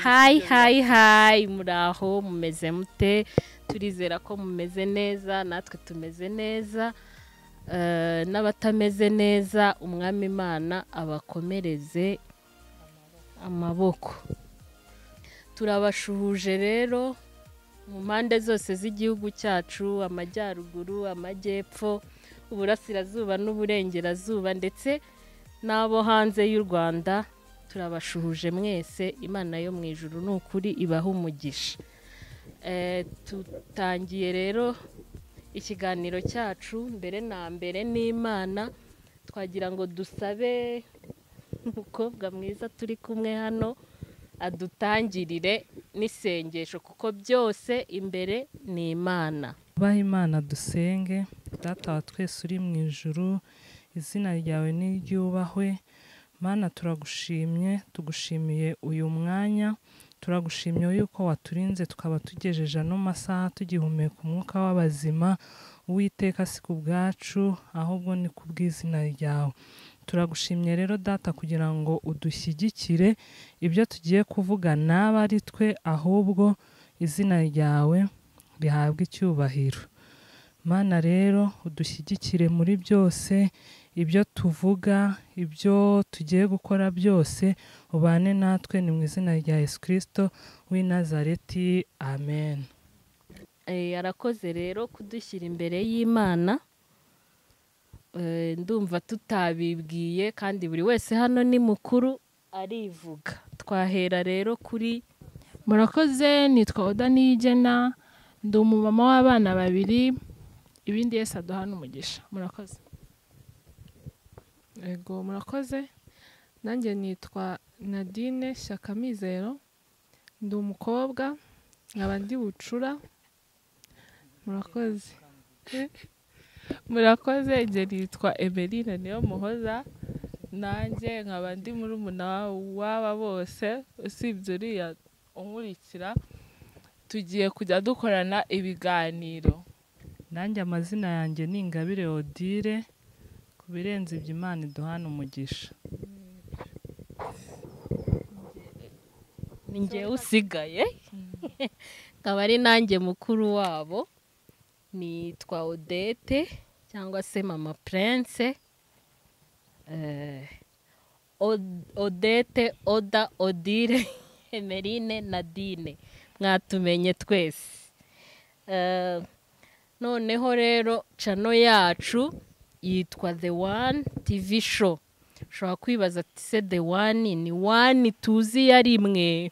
hayi hayi hayi muraho mumeze mute turizera ko mumeze neza natwe tumeze neza eh, n'abatameze neza umwami imana abakomereze amaboko turabashuhuje rero mu mpande zose z'igihugu cyacu amajyaruguru amajyepfo uburasirazuba n'uburengerazuba ndetse n'abo hanze y'u rwanda turabashuhuje mwese imana yo mu ijuru ni ukuri ibaha umugisha Eh, tutangiye rero ikiganiro cyacu mbere na mbere n'imana twagira ngo dusabe umukobwa mwiza turi kumwe hano adutangirire n'isengesho kuko byose imbere ni imana Ubaha imana dusenge data wa twese uri mu ijuru izina ryawe niryubahwe mana turagushimye tugushimiye uyu mwanya turagushimye yuko waturinze tukaba tugejeje ano masaha tugihumeka umwuka w'abazima uwiteka si ku bwacu ahubwo ni ku bw'izina ryawe turagushimye rero data kugira ngo udushyigikire ibyo tugiye kuvuga naba ari twe ahubwo izina ryawe rihabwa icyubahiro mana rero udushyigikire muri byose ibyo tuvuga ibyo tugiye gukora byose ubane natwe ni mu izina rya yesu kirisito w'i nazareti amen Eh, arakoze rero kudushyira imbere y'imana Eh, ndumva tutabibwiye kandi buri wese hano ni mukuru arivuga twahera rero kuri murakoze nitwa oda niyigena ndi umumama w'abana babiri ibindi yese aduha n'umugisha murakoze Ego murakoze nanjye nitwa Nadine Shyaka Mizero ndi umukobwa nkaba ndi bucura murakoze murakoze njye nitwa Emeline niyo muhoza nanjye nkaba ndi muri w'aba bose usibye uriya unkurikira tugiye kujya dukorana ibiganiro nanjye amazina yanjye ni ingabire odire ku birenze ibyo imana iduhana umugisha ni njyewe usigaye akaba ari nanjye mukuru wabo nitwa odete cyangwa se mama prince Eh, Od- odete oda odire emerine nadine mwatumenye twese Eh, noneho rero cano yacu yitwa the one tv show ushobora kwibaza ati se the one ni one tuzi yari imwe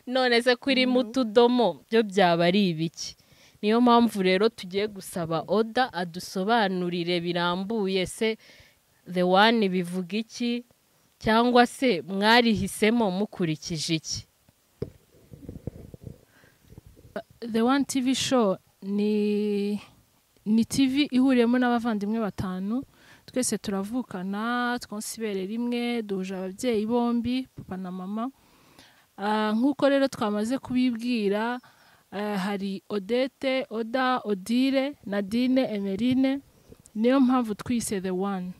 none se kuri mu tudomo byo byaba ari ibiki niyo mpamvu rero tugiye gusaba oda adusobanurire birambuye se the one bivuga iki cyangwa se mwarihisemo mukurikije iki the one tv show ni ni tv ihuriyemo n'abavandimwe batanu twese turavukana twonsa ibere rimwe duhuje ababyeyi bombi papa na mama Ah, nk'uko rero twamaze kubibwira ah, hari odete oda odire nadine emerine niyo mpamvu twise the one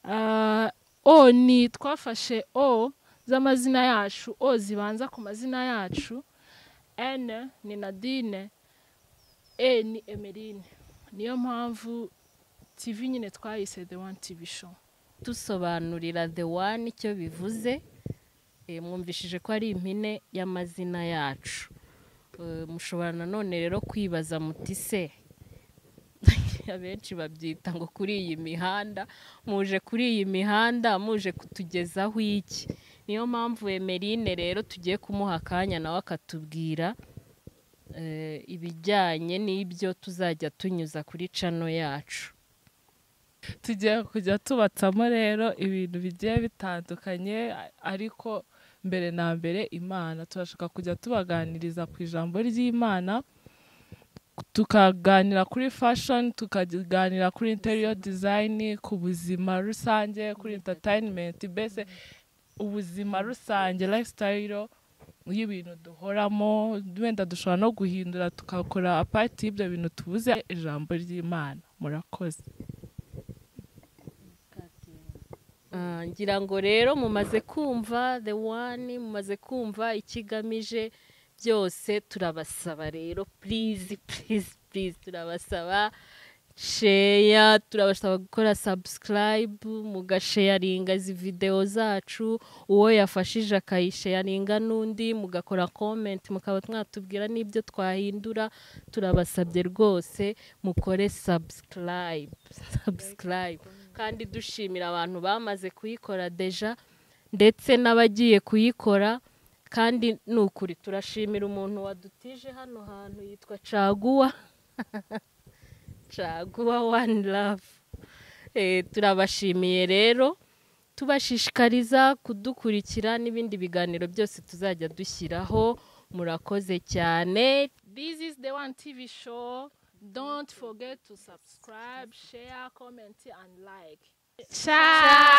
Ah, o ni twafashe o z'amazina yacu o zibanza ku mazina yacu N ni Nadine, E ni Emeline. Niyo mpamvu TV nyine twayise The One TV Show. tusobanurira the one icyo bivuze Eh, mwumvishije ko ari impine y'amazina yacu Eh, mushobora nanone rero kwibaza muti se abenshi babyita ngo kuri iyi mihanda muje kuri iyi mihanda muje kutugezaho iki niyo mpamvu emerine rero tugiye kumuha akanya nawe akatubwira eh, ibijyanye n'ibyo tuzajya tunyuza kuri cano yacu tugiye kujya tubatsamo rero ibintu bigiye bitandukanye a- ariko mbere na mbere imana turashaka kujya tubaganiriza ku ijambo ry'imana tukaganira kuri fashion tukaganira kuri interior design ku buzima rusange kuri entertainment mbese ubuzima rusange lifestyle y'ibintu duhoramo wenda dushobora no guhindura tukakora apart y'ibyo bintu tuvuze ijambo ry'imana murakoze Ah, ngira ngo rero mumaze kumva the one mumaze kumva ikigamije byose turabasaba rero please please please turabasaba sheya turabasaba gukora subscribe mugasheyaringa izi videwo zacu uwo yafashije akayisheyaringa n'undi mugakora comment mukaba mwatubwira n'ibyo twahindura turabasabye rwose mukore subscribe subscribe kandi dushimira abantu bamaze kuyikora deja ndetse n'abagiye kuyikora kandi ni ukuri turashimira umuntu wadutije hano hantu yitwa caguwa caguwa wani rafu turabashimiye rero tubashishikariza kudukurikira n'ibindi biganiro byose tuzajya dushyiraho murakoze cyane This is the one TV show. Don't forget to subscribe, share, comment, and like. Ciao.